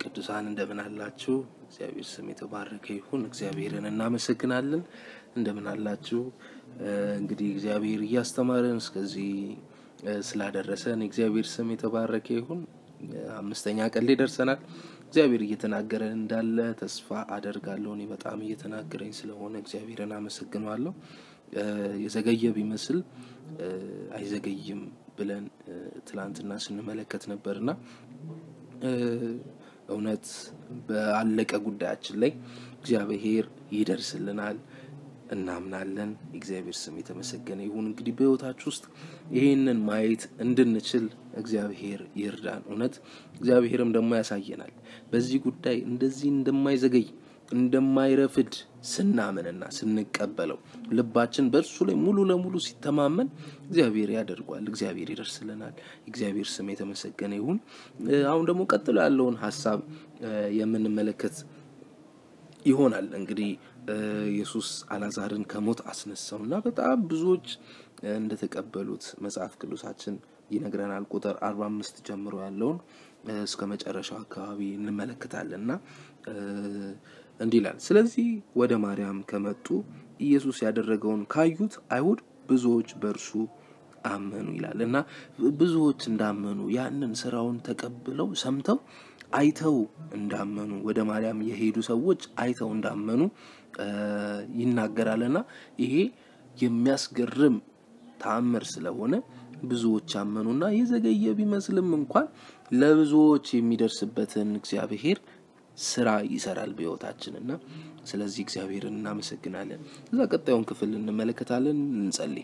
ቅዱሳን እንደምን አላችሁ? እግዚአብሔር ስም የተባረከ ይሁን። እግዚአብሔርን እናመሰግናለን። እንደምን አላችሁ? እንግዲህ እግዚአብሔር እያስተማረን እስከዚህ ስላደረሰን እግዚአብሔር ስም የተባረከ ይሁን። አምስተኛ ቀን ላይ ደርሰናል። እግዚአብሔር እየተናገረን እንዳለ ተስፋ አደርጋለሁ። እኔ በጣም እየተናገረኝ ስለሆነ እግዚአብሔርን አመሰግነዋለሁ። የዘገየ ቢመስል አይዘገይም ብለን ትላንትና ስንመለከት ነበርና እውነት በአለቀ ጉዳያችን ላይ እግዚአብሔር ይደርስልናል እናምናለን። እግዚአብሔር ስም የተመሰገነ ይሁን። እንግዲህ በሕይወታችሁ ውስጥ ይህንን ማየት እንድንችል እግዚአብሔር ይርዳን። እውነት እግዚአብሔርም ደግሞ ያሳየናል። በዚህ ጉዳይ እንደዚህ እንደማይዘገይ እንደማይረፍድ ስናምንና ስንቀበለው ልባችን በእርሱ ላይ ሙሉ ለሙሉ ሲተማመን እግዚአብሔር ያደርጓል። እግዚአብሔር ይደርስልናል። እግዚአብሔር ስም የተመሰገነ ይሁን። አሁን ደግሞ ቀጥሎ ያለውን ሀሳብ የምንመለከት ይሆናል። እንግዲህ ኢየሱስ አላዛርን ከሞት አስነሳው እና በጣም ብዙዎች እንደተቀበሉት መጽሐፍ ቅዱሳችን ይነግረናል። ቁጥር አርባ አምስት ጀምሮ ያለውን እስከ መጨረሻው አካባቢ እንመለከታለን እና እንዲህ ይላል። ስለዚህ ወደ ማርያም ከመጡ ኢየሱስ ያደረገውን ካዩት አይሁድ ብዙዎች በእርሱ አመኑ ይላል እና ብዙዎች እንዳመኑ ያንን ስራውን ተቀብለው ሰምተው አይተው እንዳመኑ ወደ ማርያም የሄዱ ሰዎች አይተው እንዳመኑ ይናገራልና ይሄ የሚያስገርም ተአምር ስለሆነ ብዙዎች አመኑና የዘገየ ቢመስልም እንኳን ለብዙዎች የሚደርስበትን እግዚአብሔር ስራ ይሰራል በሕይወታችን እና ስለዚህ እግዚአብሔርን እናመሰግናለን። እዛ ቀጣዩን ክፍል እንመለከታለን። እንጸልይ።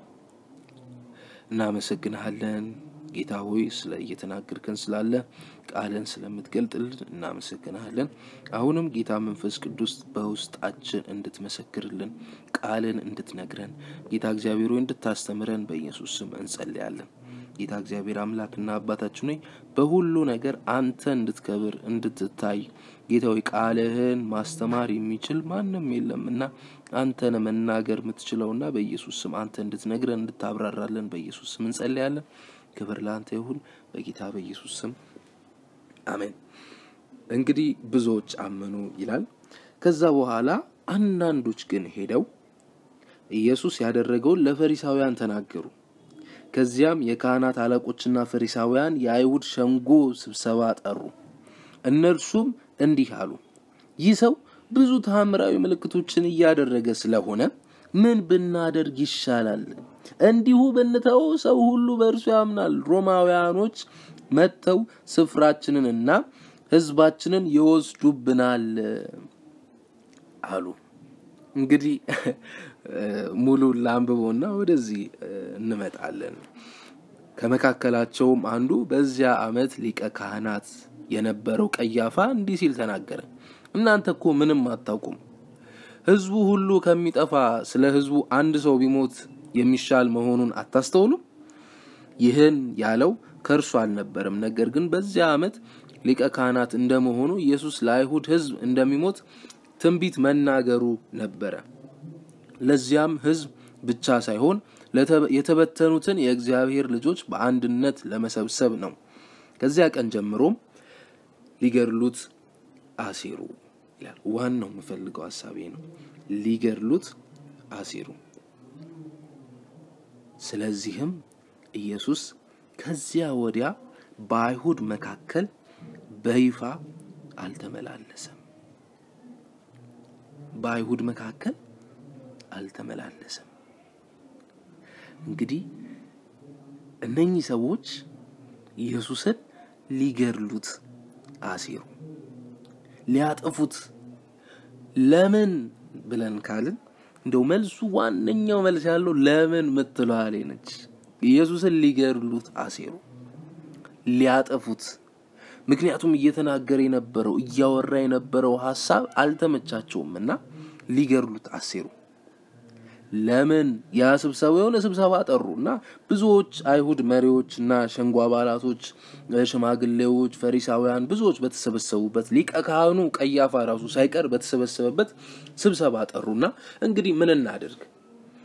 እናመሰግንሃለን ጌታ ሆይ ስለ እየተናገርከን ስላለ ቃልን ስለምትገልጥልን እናመሰግንሃለን። አሁንም ጌታ መንፈስ ቅዱስ በውስጣችን እንድትመሰክርልን ቃልን እንድትነግረን ጌታ እግዚአብሔር ሆይ እንድታስተምረን በኢየሱስ ስም እንጸልያለን። ጌታ እግዚአብሔር አምላክና አባታችን ሆይ በሁሉ ነገር አንተ እንድትከብር እንድትታይ ጌታ ሆይ ቃልህን ማስተማር የሚችል ማንም የለም እና አንተን መናገር የምትችለውና በኢየሱስ ስም አንተ እንድትነግረን እንድታብራራለን በኢየሱስ ስም እንጸልያለን። ክብር ለአንተ ይሁን በጌታ በኢየሱስ ስም አሜን። እንግዲህ ብዙዎች አመኑ ይላል። ከዛ በኋላ አንዳንዶች ግን ሄደው ኢየሱስ ያደረገውን ለፈሪሳውያን ተናገሩ። ከዚያም የካህናት አለቆችና ፈሪሳውያን የአይሁድ ሸንጎ ስብሰባ ጠሩ። እነርሱም እንዲህ አሉ፣ ይህ ሰው ብዙ ታምራዊ ምልክቶችን እያደረገ ስለሆነ ምን ብናደርግ ይሻላል? እንዲሁ ብንተው ሰው ሁሉ በእርሱ ያምናል። ሮማውያኖች መጥተው ስፍራችንንና ሕዝባችንን ይወስዱብናል አሉ። እንግዲህ ሙሉ ላንብቦና ወደዚህ እንመጣለን። ከመካከላቸውም አንዱ በዚያ ዓመት ሊቀ ካህናት የነበረው ቀያፋ እንዲህ ሲል ተናገረ። እናንተ እኮ ምንም አታውቁም። ሕዝቡ ሁሉ ከሚጠፋ ስለ ሕዝቡ አንድ ሰው ቢሞት የሚሻል መሆኑን አታስተውሉም? ይህን ያለው ከእርሱ አልነበረም። ነገር ግን በዚያ ዓመት ሊቀ ካህናት እንደመሆኑ ኢየሱስ ለአይሁድ ሕዝብ እንደሚሞት ትንቢት መናገሩ ነበረ። ለዚያም ሕዝብ ብቻ ሳይሆን የተበተኑትን የእግዚአብሔር ልጆች በአንድነት ለመሰብሰብ ነው። ከዚያ ቀን ጀምሮም ሊገድሉት አሴሩ ይላል። ዋናው የምፈልገው ሀሳቤ ነው። ሊገድሉት አሴሩ። ስለዚህም ኢየሱስ ከዚያ ወዲያ በአይሁድ መካከል በይፋ አልተመላለሰም። በአይሁድ መካከል አልተመላለሰም። እንግዲህ እነኚህ ሰዎች ኢየሱስን ሊገድሉት አሴሩ፣ ሊያጠፉት። ለምን ብለን ካልን እንደው መልሱ ዋነኛው መልስ ያለው ለምን ምትለዋ ላይ ነች። ኢየሱስን ሊገድሉት አሴሩ፣ ሊያጠፉት። ምክንያቱም እየተናገረ የነበረው እያወራ የነበረው ሀሳብ አልተመቻቸውም እና ሊገድሉት አሴሩ። ለምን ያ ስብሰባ የሆነ ስብሰባ ጠሩ እና ብዙዎች አይሁድ መሪዎች እና ሸንጎ አባላቶች፣ ሽማግሌዎች፣ ፈሪሳውያን ብዙዎች በተሰበሰቡበት ሊቀ ካህኑ ቀያፋ ራሱ ሳይቀር በተሰበሰበበት ስብሰባ ጠሩና እንግዲህ ምን እናድርግ?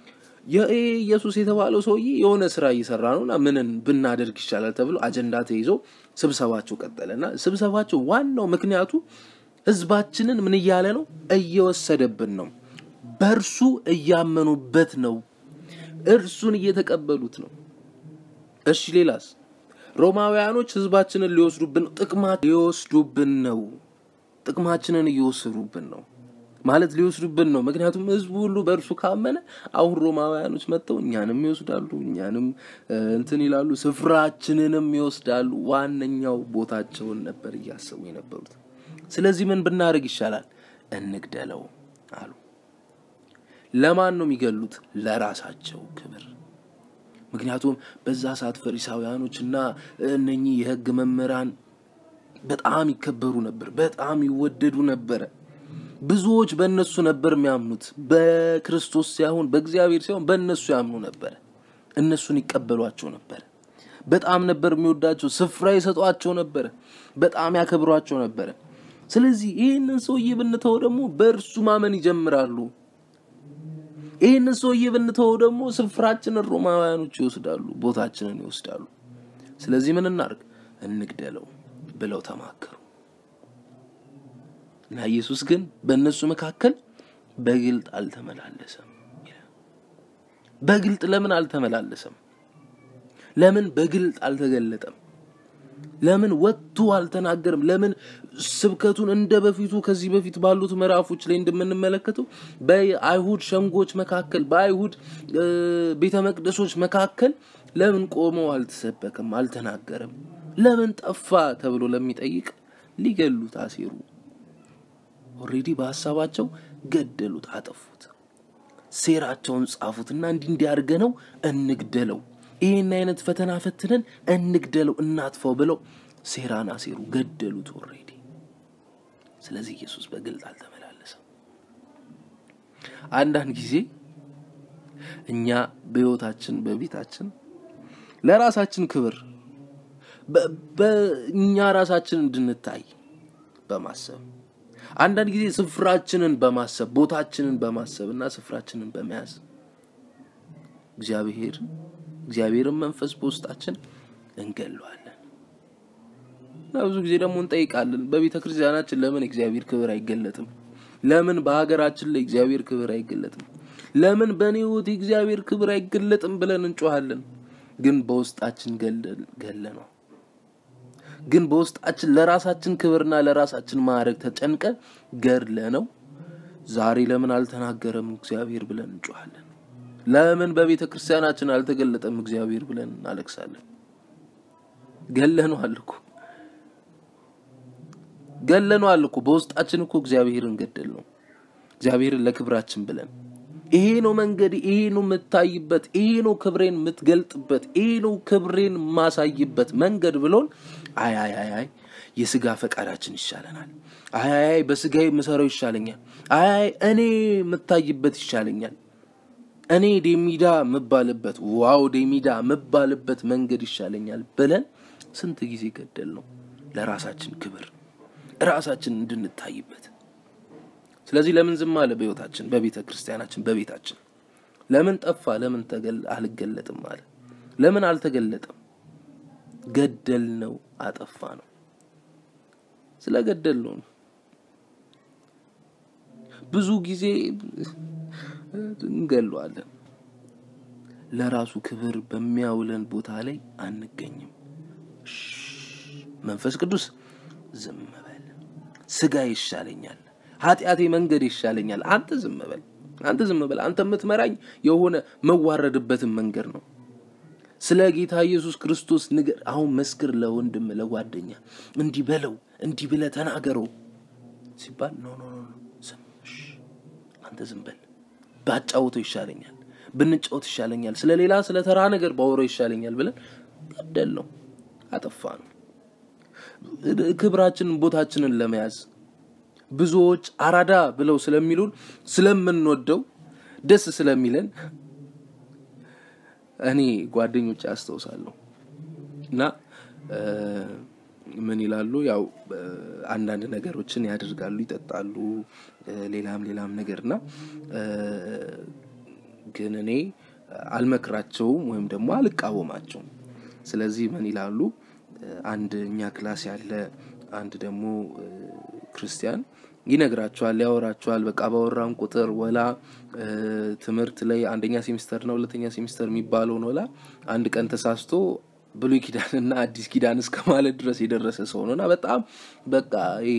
ይህ ኢየሱስ የተባለው ሰውዬ የሆነ ስራ እየሰራ ነውና ምንን ብናደርግ ይሻላል ተብሎ አጀንዳ ተይዞ ስብሰባቸው ቀጠለና ስብሰባቸው ዋናው ምክንያቱ ህዝባችንን ምን እያለ ነው? እየወሰደብን ነው። በእርሱ እያመኑበት ነው። እርሱን እየተቀበሉት ነው። እሺ ሌላስ? ሮማውያኖች ህዝባችንን ሊወስዱብን ነው። ጥቅማ ሊወስዱብን ነው። ጥቅማችንን እየወሰዱብን ነው ማለት ሊወስዱብን ነው። ምክንያቱም ህዝቡ ሁሉ በእርሱ ካመነ አሁን ሮማውያኖች መጥተው እኛንም ይወስዳሉ፣ እኛንም እንትን ይላሉ፣ ስፍራችንንም ይወስዳሉ። ዋነኛው ቦታቸውን ነበር እያሰቡ የነበሩት። ስለዚህ ምን ብናደርግ ይሻላል? እንግደለው አሉ። ለማን ነው የሚገሉት? ለራሳቸው ክብር። ምክንያቱም በዛ ሰዓት ፈሪሳውያኖች እና እነኚህ የህግ መምህራን በጣም ይከበሩ ነበር፣ በጣም ይወደዱ ነበረ። ብዙዎች በእነሱ ነበር የሚያምኑት። በክርስቶስ ሳይሆን በእግዚአብሔር ሳይሆን በእነሱ ያምኑ ነበረ። እነሱን ይቀበሏቸው ነበረ። በጣም ነበር የሚወዳቸው፣ ስፍራ ይሰጧቸው ነበረ፣ በጣም ያከብሯቸው ነበረ። ስለዚህ ይህንን ሰውዬ ብንተው ደግሞ በእርሱ ማመን ይጀምራሉ። ይህንን ሰውዬ ብንተው ደግሞ ስፍራችንን ሮማውያኖች ይወስዳሉ፣ ቦታችንን ይወስዳሉ። ስለዚህ ምን እናርግ? እንግደለው ብለው ተማከሩ እና ኢየሱስ ግን በእነሱ መካከል በግልጥ አልተመላለሰም። በግልጥ ለምን አልተመላለሰም? ለምን በግልጥ አልተገለጠም? ለምን ወጥቶ አልተናገርም? ለምን ስብከቱን እንደ በፊቱ ከዚህ በፊት ባሉት ምዕራፎች ላይ እንደምንመለከተው በአይሁድ ሸንጎች መካከል በአይሁድ ቤተ መቅደሶች መካከል ለምን ቆመው አልተሰበከም? አልተናገረም? ለምን ጠፋ ተብሎ ለሚጠይቅ ሊገሉት አሴሩ። ኦሬዲ በሀሳባቸው ገደሉት፣ አጠፉት። ሴራቸውን ጻፉትና እንዲህ እንዲያርገ ነው እንግደለው ይህን አይነት ፈተና ፈትነን እንግደለው እናጥፈው ብለው ሴራን አሴሩ፣ ገደሉት ኦሬዲ። ስለዚህ ኢየሱስ በግልጥ አልተመላለሰም። አንዳንድ ጊዜ እኛ በህይወታችን በቤታችን ለራሳችን ክብር በእኛ ራሳችን እንድንታይ በማሰብ አንዳንድ ጊዜ ስፍራችንን በማሰብ ቦታችንን በማሰብ እና ስፍራችንን በመያዝ እግዚአብሔር እግዚአብሔርን መንፈስ በውስጣችን እንገለዋለን እና ብዙ ጊዜ ደግሞ እንጠይቃለን። በቤተ ክርስቲያናችን ለምን እግዚአብሔር ክብር አይገለጥም? ለምን በሀገራችን ላይ እግዚአብሔር ክብር አይገለጥም? ለምን በእኔ ህይወት እግዚአብሔር ክብር አይገለጥም ብለን እንጮሃለን። ግን በውስጣችን ገለ ነው። ግን በውስጣችን ለራሳችን ክብርና ለራሳችን ማዕረግ ተጨንቀ ገድለ ነው። ዛሬ ለምን አልተናገረም እግዚአብሔር ብለን እንጮሃለን። ለምን በቤተ ክርስቲያናችን አልተገለጠም እግዚአብሔር ብለን እናለቅሳለን። ገለነዋል እኮ ገለነዋል እኮ በውስጣችን እኮ እግዚአብሔርን ገደል ነው። እግዚአብሔርን ለክብራችን ብለን ይሄ ነው መንገድ፣ ይሄ ነው የምታይበት፣ ይሄ ነው ክብሬን የምትገልጥበት፣ ይሄ ነው ክብሬን የማሳይበት መንገድ ብሎን አይ አይ አይ አይ የስጋ ፈቃዳችን ይሻለናል። አይ አይ አይ በስጋ የምሰራው ይሻለኛል። አይ አይ እኔ የምታይበት ይሻለኛል። እኔ ዴሚዳ የምባልበት ዋው ዴሚዳ የምባልበት መንገድ ይሻለኛል ብለን ስንት ጊዜ ገደል ነው ለራሳችን ክብር ራሳችን እንድንታይበት። ስለዚህ ለምን ዝም አለ? በህይወታችን፣ በቤተ ክርስቲያናችን፣ በቤታችን ለምን ጠፋ? ለምን አልገለጥም አለ? ለምን አልተገለጠም? ገደል ነው፣ አጠፋ ነው። ስለ ገደል ነው። ብዙ ጊዜ እንገለዋለን። ለራሱ ክብር በሚያውለን ቦታ ላይ አንገኝም። መንፈስ ቅዱስ ዝም በል፣ ስጋ ይሻለኛል፣ ኃጢአቴ መንገድ ይሻለኛል። አንተ ዝም በል፣ አንተ ዝም በል። አንተ የምትመራኝ የሆነ መዋረድበትን መንገድ ነው። ስለ ጌታ ኢየሱስ ክርስቶስ ንገር። አሁን መስክር፣ ለወንድም ለጓደኛ እንዲህ በለው፣ እንዲህ ብለህ ተናገረው ሲባል ኖ ኖ ኖ ዝም አንተ ዝም በል ባጫውተው ይሻለኛል፣ ብንጫወት ይሻለኛል፣ ስለ ሌላ ስለ ተራ ነገር ባወራው ይሻለኛል ብለን ገደል ነው፣ አጠፋ ነው። ክብራችንን ቦታችንን ለመያዝ ብዙዎች አራዳ ብለው ስለሚሉን ስለምንወደው ደስ ስለሚለን እኔ ጓደኞች ያስታውሳለሁ እና ምን ይላሉ? ያው አንዳንድ ነገሮችን ያደርጋሉ፣ ይጠጣሉ፣ ሌላም ሌላም ነገር እና ግን እኔ አልመክራቸውም ወይም ደግሞ አልቃወማቸውም። ስለዚህ ምን ይላሉ? አንድ እኛ ክላስ ያለ አንድ ደግሞ ክርስቲያን ይነግራቸዋል፣ ያወራቸዋል። በቃ ባወራን ቁጥር ወላ ትምህርት ላይ አንደኛ ሴሚስተር ነው ሁለተኛ ሴሚስተር የሚባለውን ወላ አንድ ቀን ተሳስቶ ብሉይ ኪዳንና አዲስ ኪዳን እስከ ማለት ድረስ የደረሰ ሰው ነው እና በጣም በቃ ይሄ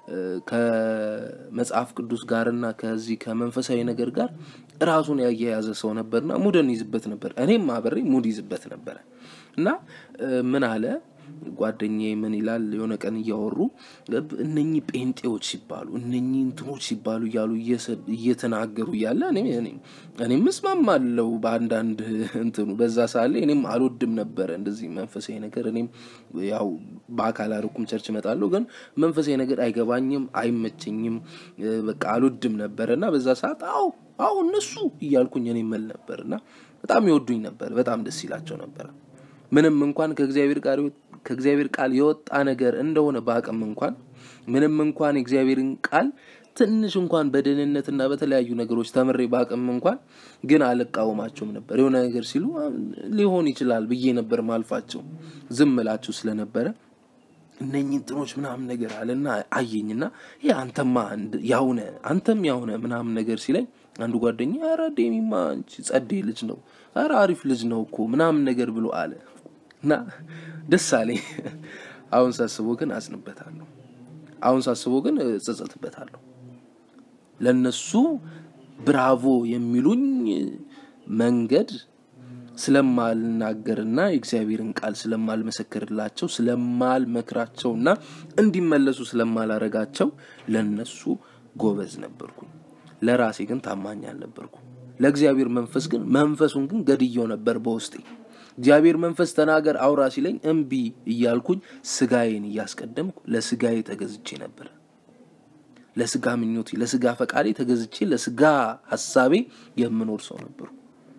ከመጽሐፍ ቅዱስ ጋርና ከዚህ ከመንፈሳዊ ነገር ጋር ራሱን ያያያዘ ሰው ነበርና ሙድን ይዝበት ነበር። እኔም አብሬ ሙድ ይዝበት ነበረ እና ምን አለ ጓደኛዬ ምን ይላል? የሆነ ቀን እያወሩ እነኚህ ጴንጤዎች ሲባሉ እነኚህ እንትኖች ሲባሉ እያሉ እየተናገሩ እያለ እኔም እስማማለሁ በአንዳንድ እንትኑ በዛ ሳለ እኔም አልወድም ነበረ እንደዚህ መንፈሳዊ ነገር። እኔም ያው በአካል አርኩም ቸርች እመጣለሁ፣ ግን መንፈሳዊ ነገር አይገባኝም፣ አይመቸኝም፣ በቃ አልወድም ነበረ እና በዛ ሰዓት አዎ አዎ እነሱ እያልኩኝ እኔ መል ነበር እና በጣም ይወዱኝ ነበር፣ በጣም ደስ ይላቸው ነበረ ምንም እንኳን ከእግዚአብሔር ጋር ከእግዚአብሔር ቃል የወጣ ነገር እንደሆነ በአቅም እንኳን ምንም እንኳን የእግዚአብሔርን ቃል ትንሽ እንኳን በደህንነትና በተለያዩ ነገሮች ተምሬ በአቅም እንኳን ግን አልቃወማቸውም ነበር። የሆነ ነገር ሲሉ ሊሆን ይችላል ብዬ ነበር ማልፋቸው፣ ዝም እላቸው ስለነበረ እነኝህ እንትኖች ምናምን ነገር አለና አየኝና ይህ አንተማ ያውነ አንተም ያውነ ምናምን ነገር ሲለኝ አንዱ ጓደኛ ኧረ ዴሚማ አንቺ ጸዴ ልጅ ነው፣ ኧረ አሪፍ ልጅ ነው እኮ ምናምን ነገር ብሎ አለ እና ደስ አለኝ። አሁን ሳስበው ግን አዝንበታለሁ። አሁን ሳስበው ግን እጸጸትበታለሁ። ለነሱ ብራቮ የሚሉኝ መንገድ ስለማልናገርና የእግዚአብሔርን ቃል ስለማልመሰክርላቸው ስለማልመክራቸውና እንዲመለሱ ስለማላረጋቸው ለነሱ ጎበዝ ነበርኩኝ። ለራሴ ግን ታማኝ አልነበርኩም። ለእግዚአብሔር መንፈስ ግን መንፈሱን ግን ገድየው ነበር በውስጤ። እግዚአብሔር መንፈስ ተናገር አውራ ሲለኝ እምቢ እያልኩኝ ስጋዬን እያስቀደምኩ ለስጋዬ ተገዝቼ ነበር። ለስጋ ምኞቴ፣ ለስጋ ፈቃዴ ተገዝቼ ለስጋ ሀሳቤ የምኖር ሰው ነበርኩ።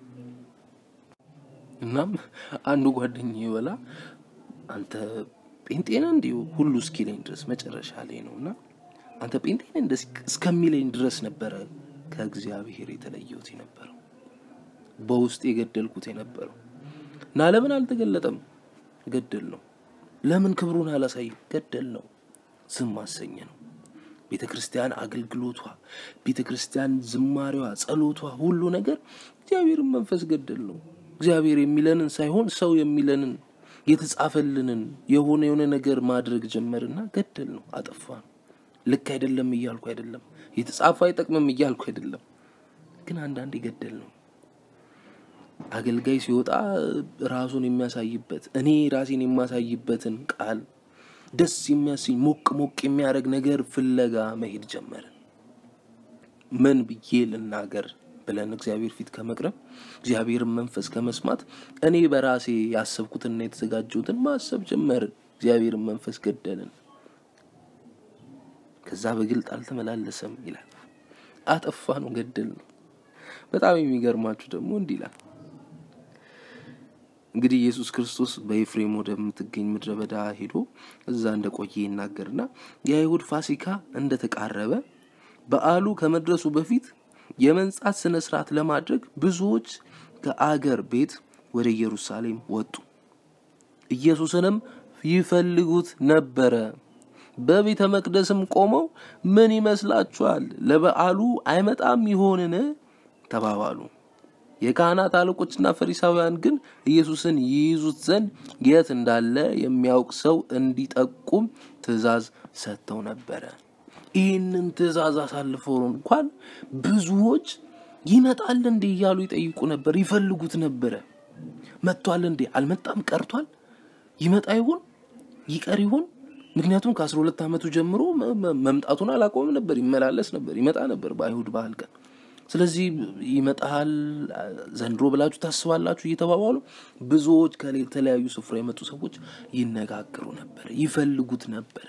እናም አንዱ ጓደኛ ይበላ አንተ ጴንጤን እንዲሁ ሁሉ እስኪለኝ ድረስ መጨረሻ ላይ ነው እና አንተ ጴንጤን እንደ እስከሚለኝ ድረስ ነበረ ከእግዚአብሔር የተለየሁት የነበረው በውስጥ የገደልኩት የነበረው እና ለምን አልተገለጠም? ገደል ነው። ለምን ክብሩን አላሳይም? ገደል ነው። ዝም አሰኘ ነው። ቤተ ክርስቲያን አገልግሎቷ፣ ቤተ ክርስቲያን ዝማሬዋ፣ ጸሎቷ፣ ሁሉ ነገር እግዚአብሔርን መንፈስ ገደል ነው። እግዚአብሔር የሚለንን ሳይሆን ሰው የሚለንን የተጻፈልንን የሆነ የሆነ ነገር ማድረግ ጀመርና ገደል ነው፣ አጠፋ ነው። ልክ አይደለም እያልኩ አይደለም፣ የተጻፈ አይጠቅምም እያልኩ አይደለም። ግን አንዳንዴ ገደል ነው። አገልጋይ ሲወጣ ራሱን የሚያሳይበት እኔ ራሴን የማሳይበትን ቃል ደስ የሚያሰኝ ሞቅ ሞቅ የሚያደርግ ነገር ፍለጋ መሄድ ጀመርን። ምን ብዬ ልናገር ብለን እግዚአብሔር ፊት ከመቅረብ እግዚአብሔርን መንፈስ ከመስማት እኔ በራሴ ያሰብኩትና የተዘጋጀሁትን ማሰብ ጀመርን። እግዚአብሔርን መንፈስ ገደልን። ከዛ በግልጥ አልተመላለሰም ይላል። አጠፋ ነው፣ ገደል ነው። በጣም የሚገርማችሁ ደግሞ እንዲህ ይላል እንግዲህ ኢየሱስ ክርስቶስ በኤፍሬም ወደምትገኝ ምድረ በዳ ሄዶ እዛ እንደቆየ ይናገርና የአይሁድ ፋሲካ እንደተቃረበ በዓሉ ከመድረሱ በፊት የመንጻት ስነ ስርዓት ለማድረግ ብዙዎች ከአገር ቤት ወደ ኢየሩሳሌም ወጡ። ኢየሱስንም ይፈልጉት ነበረ። በቤተ መቅደስም ቆመው ምን ይመስላችኋል? ለበዓሉ አይመጣም ይሆንን? ተባባሉ። የካህናት አለቆችና ፈሪሳውያን ግን ኢየሱስን ይይዙት ዘንድ የት እንዳለ የሚያውቅ ሰው እንዲጠቁም ትእዛዝ ሰጥተው ነበረ። ይህንን ትእዛዝ አሳልፈው እንኳን ብዙዎች ይመጣል እንዴ እያሉ ይጠይቁ ነበር፣ ይፈልጉት ነበረ። መጥቷል እንዴ? አልመጣም፣ ቀርቷል። ይመጣ ይሆን ይቀር ይሆን? ምክንያቱም ከአስራ ሁለት ዓመቱ ጀምሮ መምጣቱን አላቆምም ነበር፣ ይመላለስ ነበር፣ ይመጣ ነበር በአይሁድ ባህል ቀን ስለዚህ ይመጣል ዘንድሮ ብላችሁ ታስባላችሁ እየተባባሉ ብዙዎች ከተለያዩ ስፍራ የመጡ ሰዎች ይነጋገሩ ነበረ፣ ይፈልጉት ነበረ።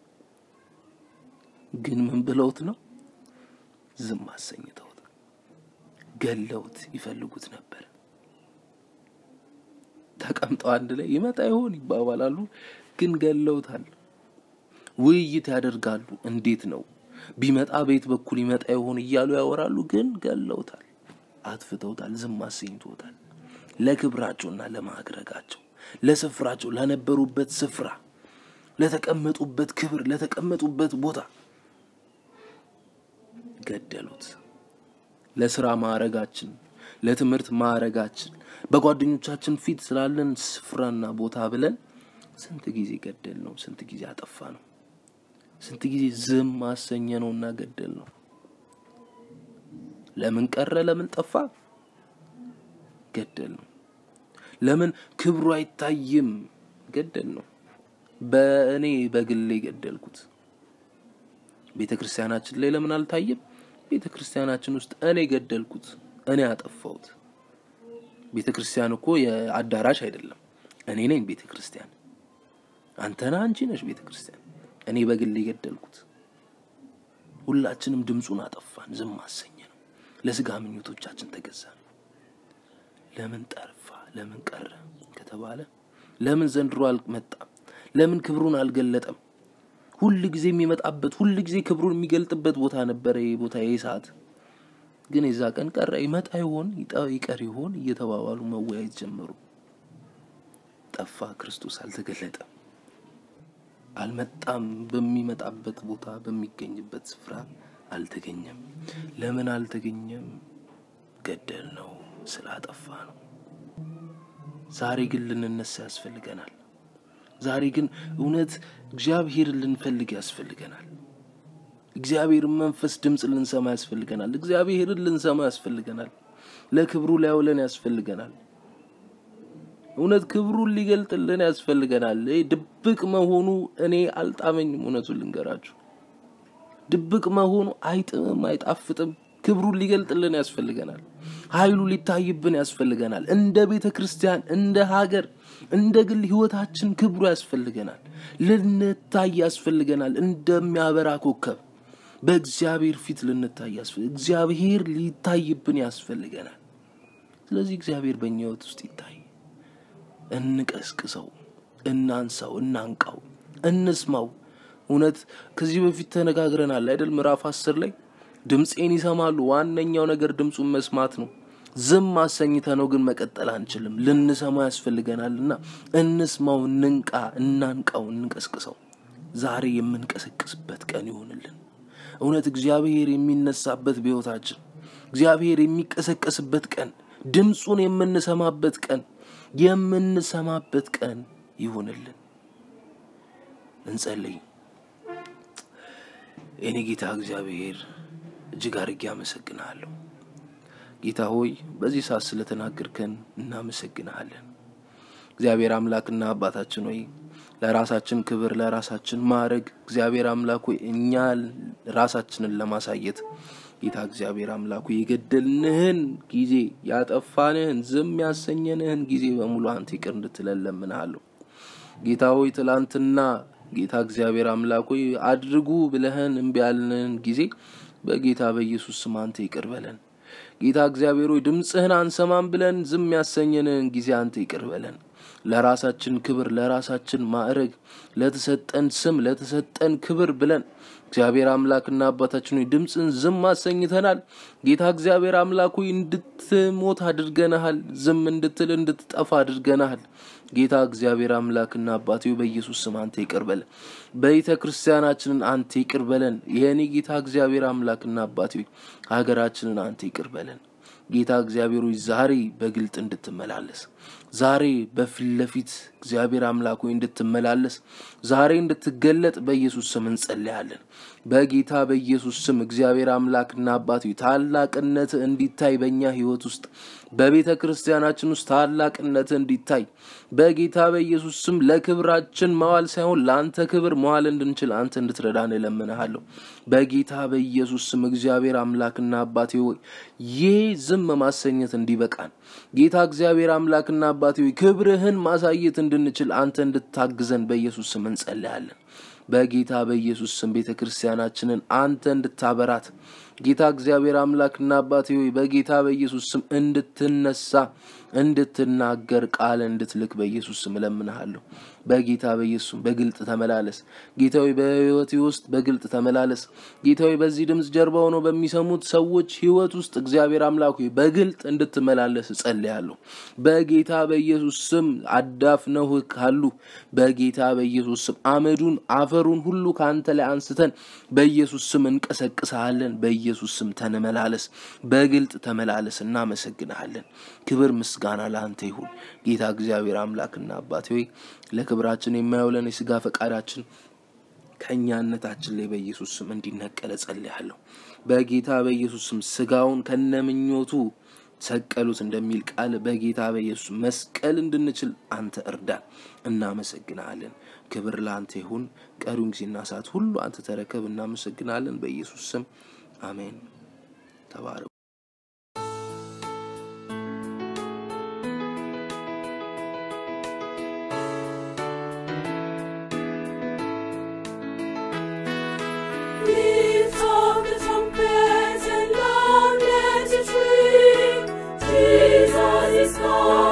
ግን ምን ብለውት ነው? ዝም አሰኝተውት ገለውት ይፈልጉት ነበር። ተቀምጠው አንድ ላይ ይመጣ ይሆን ይባባላሉ፣ ግን ገለውታል። ውይይት ያደርጋሉ። እንዴት ነው ቢመጣ በየት በኩል ይመጣ ይሆን እያሉ ያወራሉ፣ ግን ገለውታል። አጥፍተውታል፣ ዝም አሰኝቶታል። ለክብራቸውና ለማዕረጋቸው ለስፍራቸው ለነበሩበት ስፍራ ለተቀመጡበት ክብር ለተቀመጡበት ቦታ ገደሉት። ለስራ ማዕረጋችን፣ ለትምህርት ማዕረጋችን፣ በጓደኞቻችን ፊት ስላለን ስፍራና ቦታ ብለን ስንት ጊዜ ገደል ነው፣ ስንት ጊዜ አጠፋ ነው፣ ስንት ጊዜ ዝም አሰኘ ነውና ገደል ነው። ለምን ቀረ? ለምን ጠፋ? ገደል ነው። ለምን ክብሩ አይታይም? ገደል ነው። በእኔ በግሌ ገደልኩት። ቤተ ክርስቲያናችን ላይ ለምን አልታየም? ቤተ ክርስቲያናችን ውስጥ እኔ ገደልኩት፣ እኔ አጠፋሁት። ቤተ ክርስቲያን እኮ የአዳራሽ አይደለም። እኔ ነኝ ቤተ ክርስቲያን። አንተና አንቺ ነሽ ቤተ ክርስቲያን። እኔ በግሌ ገደልኩት። ሁላችንም ድምፁን አጠፋን፣ ዝም አሰኘ ነው። ለስጋ ምኞቶቻችን ተገዛን። ለምን ጠርፋ ለምን ቀረ ከተባለ ለምን ዘንድሮ አልመጣም? ለምን ክብሩን አልገለጠም? ሁል ጊዜ የሚመጣበት ሁል ጊዜ ክብሩን የሚገልጥበት ቦታ ነበረ። ይህ ቦታ ይህ ሰዓት ግን የዛ ቀን ቀረ። ይመጣ ይሆን ይቀር ይሆን እየተባባሉ መወያየት ጀመሩ። ጠፋ። ክርስቶስ አልተገለጠም፣ አልመጣም። በሚመጣበት ቦታ በሚገኝበት ስፍራ አልተገኘም። ለምን አልተገኘም? ገደል ነው ስላጠፋ ነው። ዛሬ ግን ልንነሳ ያስፈልገናል። ዛሬ ግን እውነት እግዚአብሔርን ልንፈልግ ያስፈልገናል። እግዚአብሔርን መንፈስ ድምፅ ልንሰማ ያስፈልገናል። እግዚአብሔርን ልንሰማ ያስፈልገናል። ለክብሩ ሊያውለን ያስፈልገናል። እውነት ክብሩን ሊገልጥልን ያስፈልገናል። ይህ ድብቅ መሆኑ እኔ አልጣመኝም። እውነቱን ልንገራችሁ፣ ድብቅ መሆኑ አይጥምም፣ አይጣፍጥም። ክብሩን ሊገልጥልን ያስፈልገናል። ኃይሉ ሊታይብን ያስፈልገናል። እንደ ቤተ ክርስቲያን፣ እንደ ሀገር፣ እንደ ግል ህይወታችን ክብሩ ያስፈልገናል። ልንታይ ያስፈልገናል። እንደሚያበራ ኮከብ በእግዚአብሔር ፊት ልንታይ ያስፈልግ እግዚአብሔር ሊታይብን ያስፈልገናል። ስለዚህ እግዚአብሔር በእኛ ህይወት ውስጥ ይታይ። እንቀስቅሰው፣ እናንሳው፣ እናንቃው፣ እንስማው። እውነት ከዚህ በፊት ተነጋግረናል አይደል? ምዕራፍ አስር ላይ ድምፄን ይሰማሉ። ዋነኛው ነገር ድምፁን መስማት ነው። ዝም አሰኝተ ነው ግን መቀጠል አንችልም። ልንሰማው ያስፈልገናልና እንስማው፣ እንንቃ፣ እናንቃው፣ እንቀስቅሰው። ዛሬ የምንቀሰቅስበት ቀን ይሆንልን። እውነት እግዚአብሔር የሚነሳበት በሕይወታችን እግዚአብሔር የሚቀሰቀስበት ቀን፣ ድምፁን የምንሰማበት ቀን የምንሰማበት ቀን ይሆንልን። እንጸልይ። የኔ ጌታ እግዚአብሔር እጅግ አድርጌ አመሰግንሃለሁ። ጌታ ሆይ በዚህ ሰዓት ስለተናገርከን እናመሰግንሃለን። እግዚአብሔር አምላክና አባታችን ሆይ ለራሳችን ክብር ለራሳችን ማዕረግ እግዚአብሔር አምላክ ሆይ እኛ ራሳችንን ለማሳየት ጌታ እግዚአብሔር አምላኩ የገደልንህን ጊዜ ያጠፋንህን ዝም ያሰኘንህን ጊዜ በሙሉ አንተ ይቅር እንድትለን ለምንሃለሁ። ጌታ ሆይ ትላንትና ጌታ እግዚአብሔር አምላክ ሆይ አድርጉ ብለህን እምቢ ያልንህን ጊዜ በጌታ በኢየሱስ ስም አንተ ይቅር በለን። ጌታ እግዚአብሔር ሆይ ድምፅህን አንሰማም ብለን ዝም ያሰኘንህን ጊዜ አንተ ይቅር በለን። ለራሳችን ክብር ለራሳችን ማዕረግ ለተሰጠን ስም ለተሰጠን ክብር ብለን እግዚአብሔር አምላክና አባታችን ሆይ ድምፅን ዝም አሰኝተናል። ጌታ እግዚአብሔር አምላክ ሆይ እንድትሞት አድርገናሃል። ዝም እንድትል እንድትጠፋ አድርገናሃል። ጌታ እግዚአብሔር አምላክና አባቴ በኢየሱስ ስም አንተ ይቅር በለን። ቤተ ክርስቲያናችንን አንተ ይቅር በለን። የእኔ ጌታ እግዚአብሔር አምላክና አባቴ ሀገራችንን አንተ ይቅር በለን። ጌታ እግዚአብሔር ሆይ ዛሬ በግልጥ እንድትመላለስ ዛሬ በፊት ለፊት እግዚአብሔር አምላክ ሆይ እንድትመላለስ ዛሬ እንድትገለጥ በኢየሱስ ስም እንጸልያለን። በጌታ በኢየሱስ ስም እግዚአብሔር አምላክና አባት ሆይ ታላቅነት እንዲታይ በእኛ ህይወት ውስጥ በቤተ ክርስቲያናችን ውስጥ ታላቅነት እንዲታይ በጌታ በኢየሱስ ስም ለክብራችን መዋል ሳይሆን ለአንተ ክብር መዋል እንድንችል አንተ እንድትረዳን እለምንሃለሁ። በጌታ በኢየሱስ ስም እግዚአብሔር አምላክና አባቴ ሆይ ይህ ዝም ማሰኘት እንዲበቃን ጌታ እግዚአብሔር አምላክና አባቴ ሆይ ክብርህን ማሳየት እንድንችል አንተ እንድታግዘን በኢየሱስ ስም እንጸልያለን። በጌታ በኢየሱስ ስም ቤተ ክርስቲያናችንን አንተ እንድታበራት ጌታ እግዚአብሔር አምላክና አባቴ ሆይ በጌታ በኢየሱስ ስም እንድትነሳ እንድትናገር ቃል እንድትልክ በኢየሱስ ስም እለምንሃለሁ። በጌታ በኢየሱስ ስም በግልጥ ተመላለስ። ጌታዊ በህይወቴ ውስጥ በግልጥ ተመላለስ። ጌታዊ በዚህ ድምፅ ጀርባ ሆነው በሚሰሙት ሰዎች ህይወት ውስጥ እግዚአብሔር አምላክ ሆይ በግልጥ እንድትመላለስ እጸልያለሁ። በጌታ በኢየሱስ ስም አዳፍነው ካሉ በጌታ በኢየሱስ ስም አመዱን አፈሩን ሁሉ ከአንተ ላይ አንስተን በኢየሱስ ስም እንቀሰቅሰሃለን። በኢየሱስ ስም ተመላለስ፣ በግልጥ ተመላለስ። እናመሰግንሃለን። ክብር ምስጋና ለአንተ ይሁን ጌታ እግዚአብሔር አምላክና አባቴ ሆይ ለክብራችን የማይውለን የስጋ ፈቃዳችን ከእኛነታችን ላይ በኢየሱስ ስም እንዲነቀለ ጸልያለሁ። በጌታ በኢየሱስ ስም ስጋውን ከነምኞቱ ሰቀሉት እንደሚል ቃል በጌታ በኢየሱስ መስቀል እንድንችል አንተ እርዳን። እናመሰግናለን። ክብር ለአንተ ይሁን። ቀሪውን ጊዜና ሰዓት ሁሉ አንተ ተረከብ። እናመሰግናለን። በኢየሱስ ስም አሜን። ተባረኩ። Lift up the trumpet and loud let it ring. Jesus is come.